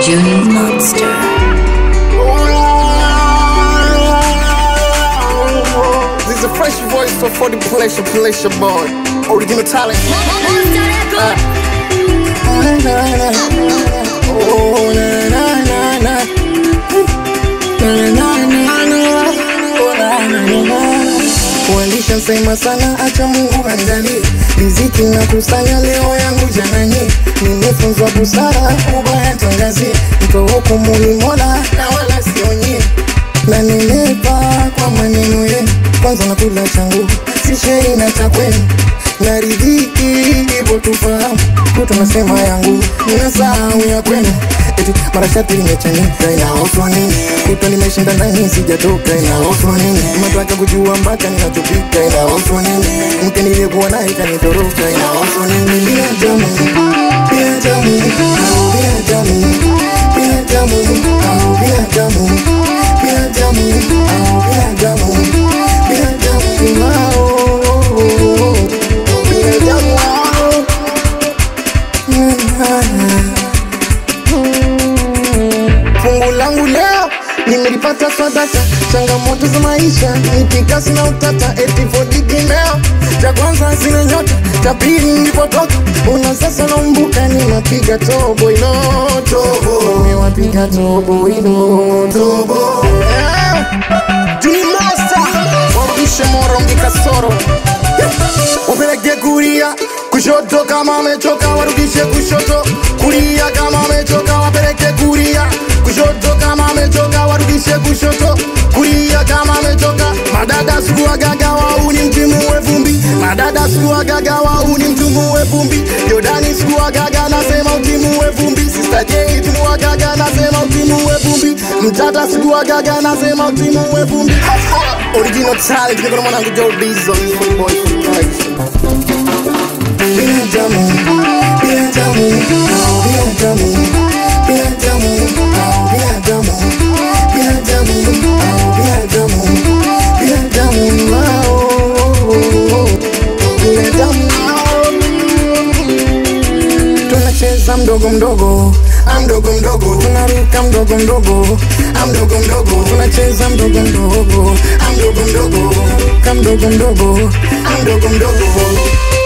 June Monster. This is a fresh voice for, for the pleasure, pleasure boy. Original talent. Ah. Na, na, na. Oh, na, na, na, na. Na, na, na, na. Oh, na, na, na, na. Walishasema sana, acha Mungu angalie riziki na kusanya leo yangu janani, nimefunzwa busara, ubaya tangazie, mto hukumu ni Mola na wala sionye na nimepa kwa maneno yenu, kwanza nakula changu si shei na cha kwenu na riziki ipo tufahamu, kutu nasema yangu ninasahau ya kwenu eti mara shati limechanika inahusu nini? Kuto nimeshinda ndani sijatoka inahusu nini? Nataka kujua mpaka ninachopika inahusu nini? Mke niliyekuwa naye kanitoroka inahusu nini? Binadamu, binadamu, au binadamu, binadamu, au binadamu, binadamu, au binadamu, binadamu, wao, binadamu, wao. Fungu langu leo nimelipata sadaka, changamoto za maisha nipika sina utata, eti fodikimeo cha kwanza sina nyota, cha pili nilipotoka, una sasa naumbuka, ninapiga tobo ilo tobo, niwapiga tobo ilo tobo Eh, Juni Monster warudishe moro mjikasoro wapeleke kulia kushoto kama wamechoka warudishe kushoto kulia kama wamechoka wapeleke kulia kushoto kama wamechoka warudishe kushoto kulia kama wamechoka madada suguagaga wauni mtimue vumbi madada suguagaga wauni mtimue vumbi jordani suguagaga nasema utimue vumbi sister j timuagaga nasema utimue vumbi mtata suguagaga nasema utimue vumbi original talent niko na mwanangu Joe Dizzo full boy full price binadamu binadamu au binadamu binadamu au binadamu binadamu au binadamu binadamu wao binadamu wao tunacheza mdogo mdogo amdogo mdogo tunaruka mdogo mdogo amdogo mdogo tunacheza mdogo mdogo amdogo mdogo tunaruka mdogo mdogo amdogo mdogo